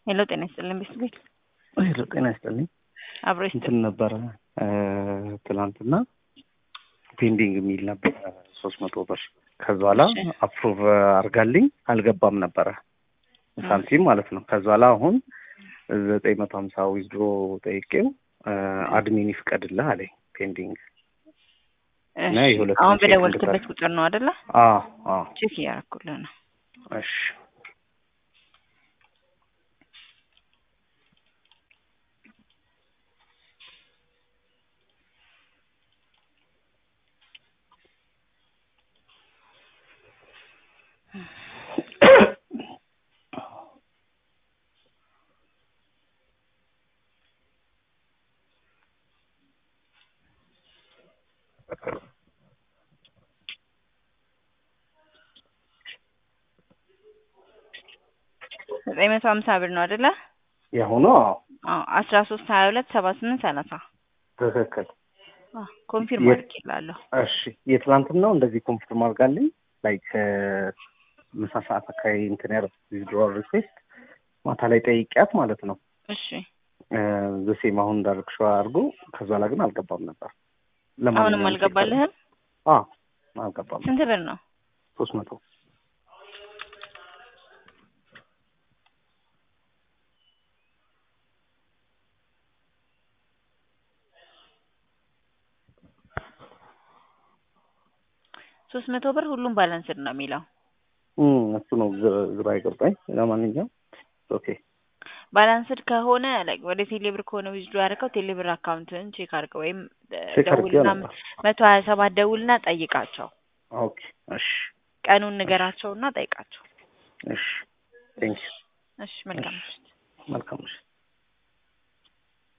ሄሎ ጤና ይስጥልን ቤት ቤት ሄሎ ጤና ይስጥልኝ። አብሮ ይስጥ እንትን ነበረ ትናንትና ፔንዲንግ የሚል ነበር ሶስት መቶ ብር ከዛ በኋላ እሺ። አፕሩቭ አድርጋልኝ አልገባም ነበረ ሳንቲም ማለት ነው። ከዛ በኋላ አሁን ዘጠኝ መቶ ሀምሳ ዊዝድሮ ጠይቄው አድሚን ይፍቀድልህ አለኝ ፔንዲንግ እና እሺ። የሁለት አሁን ቼክ በደወልክበት እንድታደርግ። ቁጥር ነው አይደለ? አዎ አዎ ቼክ እያደረኩልህ ነው። እሺ ዘጠኝ መቶ ሀምሳ ብር ነው አይደለ? የአሁኑ አዎ አዎ አስራ ሶስት ሀያ ሁለት ሰባ ስምንት ሰላሳ ትክክል። ኮንፊርም የት- አድርጌላለሁ። እሺ የትላንትናው እንደዚህ ኮንፊርም አድርጋልኝ ላይክ ምሳ ሰዓት አካባቢ እንትን ያደረኩት ዊዝድሮዋል ሪኩዌስት ማታ ላይ ጠይቂያት ማለት ነው እሺ ዘሴም አሁን እንዳደረግሽው አድርጎ ከዛ ላይ ግን አልገባም ነበር። አሁንም አልገባልህም? አዎ አልገባም። ስንት ብር ነው? ሶስት መቶ ሶስት መቶ ብር ሁሉም ባላንስድ ነው የሚለው። እም፣ እሱ ነው ግራ- ግራ የገባኝ። ለማንኛውም ኦኬ ባላንስድ ከሆነ like ወደ ቴሌብር ከሆነ ዊዝድሮ ያደረገው ቴሌብር አካውንትን ቼክ አድርገው ወይም እ, ቼክ አድርጌው ደውልና ነበር። መቶ ሀያ ሰባት ደውልና ጠይቃቸው። ኦኬ እሺ ቀኑን ንገራቸውና ጠይቃቸው። እሺ ቴንክ ዩ እሺ መልካም ምሽት። መልካም ምሽት።